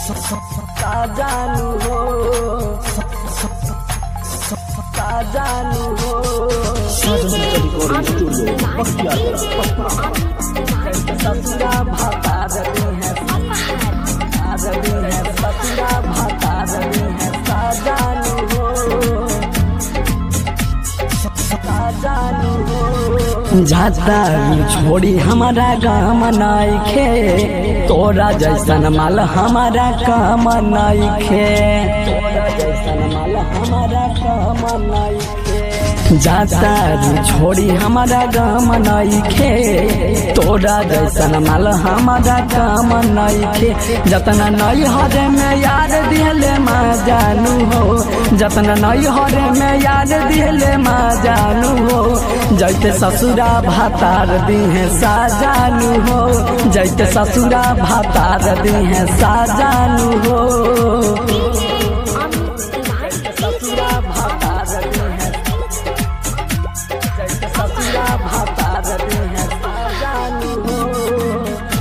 साजानु हो साजानु हो ससुरा भाता रही है रही है ससुरा भाता रही है साजानु हो साजानु हो जाता छोड़ी हमारा गाम नइखे तोरा जैसन माल हमारा काम नइखे तोरा जैसन माल हमारा काम नइखे जाता छोड़ी हमारा गाम नइखे तोरा जैसन माल हमारा काम नइखे जतना नई हरे में याद दिहले माँ जानू हो जतना नई हरे में याद दिहले माँ जानू हो जैते ससुरा भातार दी है साजानू हो जैते ससुरा भातार दी है साजानू हो ससुरा भातार दी है जैते ससुरा भातार दी है साजानू हो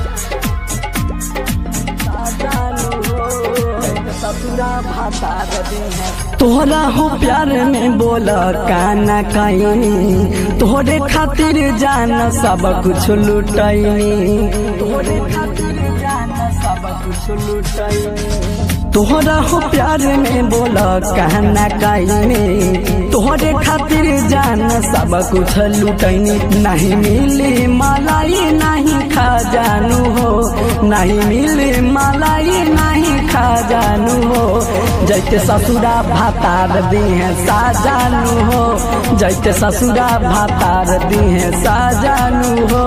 साजानू हो जैते ससुरा भातार दी है तोहरा हो प्यार में बोल काना कहीं तोहरे खातिर जान सब कुछ लुटैनी तोहरे खातिर जान सब कुछ लुटैनी तोहरा हो प्यार में बोल कहना कहीं तोहरे खातिर जान सब कुछ लुटैनी नहीं मिली मलाई नहीं खा जानू हो नहीं मिली मलाई नहीं खा जानू हो जैते ससुरा भातार दी है साजानू हो जैते ससुरा भातार दी है साजानू हो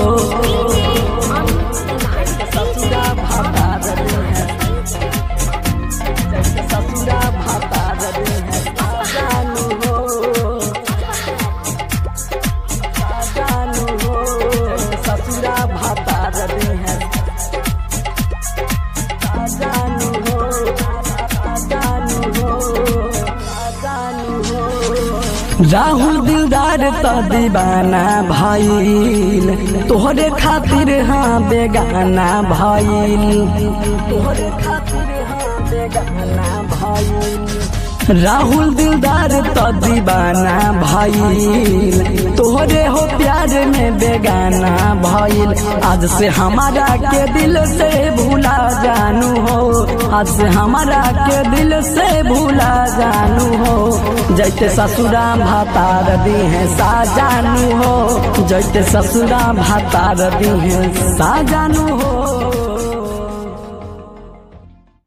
ससुरा भातार दी है जैते ससुरा भातार दी है साजानू हो साजानू हो जैते ससुरा भातार दी है साजानू हो साजानू हो साजानू हो राहुल दिलदार तो दीवाना भाईल तोहरे खातिर हाँ बेगाना भाईल तोहरे खातिर हाँ बेगाना भाईल राहुल दिलदार तो दीवाना भाईल तोहरे हो प्यार में बेगाना भाईल आज से हमारा के दिल से भूला जानू हो आज से हमारा के दिल से भूला जानू हो जैते ससुरा भातार दी है साजानू हो जैते ससुरा भातार दी है साजानू हो